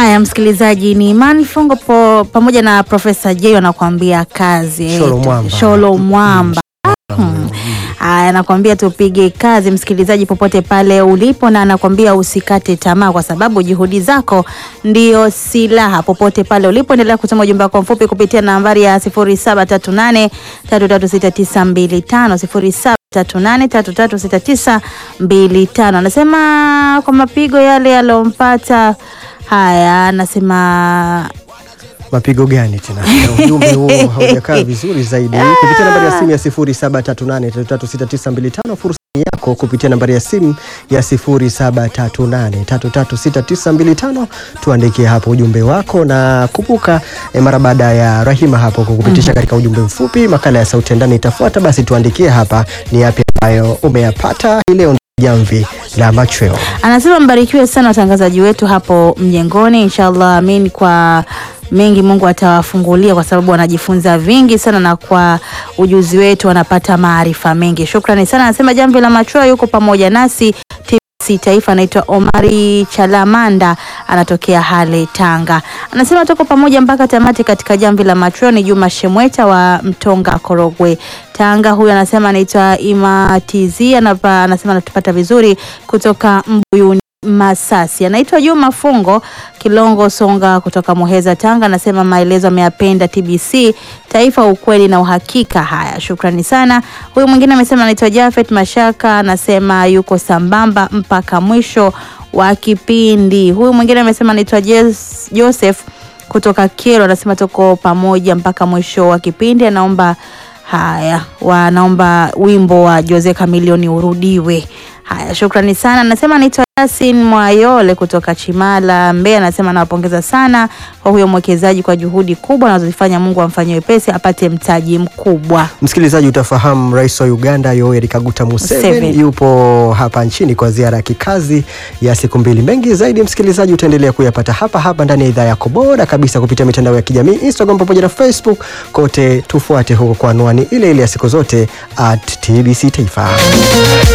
Haya, msikilizaji, ni Imani Fungo po, pamoja na Profesa J wanakuambia kazi Sholo Mwamba. Sholo Mwamba. Hmm. Haya, anakuambia tupige kazi, msikilizaji, popote pale ulipo, na anakuambia usikate tamaa, kwa sababu juhudi zako ndio silaha. Popote pale ulipo, endelea kutuma ujumbe wako mfupi kupitia nambari ya 0738 336925 0738336925. Anasema kwa mapigo yale yalompata Haya, anasema Mapigo gani tena? Ujumbe huo haujakaa vizuri zaidi. Kupitia nambari ya simu ya 0738336925 fursa ni yako kupitia nambari ya simu ya 0738336925 tuandikie hapo ujumbe wako, na kumbuka eh, mara baada ya Rahima hapo kukupitisha katika ujumbe mfupi, makala ya sauti ya ndani itafuata. Basi tuandikie hapa ni yapi ambayo umeyapata hii leo. Jamvi la machweo. anasema mbarikiwe sana watangazaji wetu hapo mjengoni, inshallah amin. Kwa mengi Mungu atawafungulia kwa sababu wanajifunza vingi sana, na kwa ujuzi wetu wanapata maarifa mengi. Shukrani sana. Anasema jamvi la machweo yuko pamoja nasi TBC Taifa. Anaitwa Omari Chalamanda, anatokea Hale, Tanga. Anasema tuko pamoja mpaka tamati katika jamvi la machweo. Ni Juma Shemweta wa Mtonga, Korogwe, Tanga. Huyu anasema anaitwa Ima TZ, anapa, anasema anatupata vizuri kutoka Mbuyuni Masasi. Anaitwa Juma Fungo Kilongo Songa kutoka Muheza, Tanga. Anasema maelezo ameyapenda TBC Taifa, ukweli na uhakika. Haya, shukrani sana. Huyu mwingine amesema anaitwa Jafet Mashaka, anasema yuko sambamba mpaka mwisho wa kipindi. Huyu mwingine amesema anaitwa Jes- Joseph kutoka Kero, anasema tuko pamoja mpaka mwisho wa kipindi. Anaomba haya, wanaomba wimbo wa Jose Chameleone urudiwe. Haya, shukrani sana. Anasema anaitwa Yasin Mwayole kutoka Chimala, Mbeya. Anasema anawapongeza sana kwa huyo mwekezaji kwa juhudi kubwa anazozifanya. Mungu amfanyie wepesi apate mtaji mkubwa. Msikilizaji, utafahamu rais wa Uganda Yoweri Kaguta Museveni Museveni. yupo hapa nchini kwa ziara ya kikazi ya siku mbili. Mengi zaidi, msikilizaji, utaendelea kuyapata hapa hapa ndani ya idhaa yako bora kabisa kupitia mitandao ya kijamii Instagram pamoja na Facebook. Kote tufuate huko kwa anwani ile ile ya siku zote at TBC Taifa.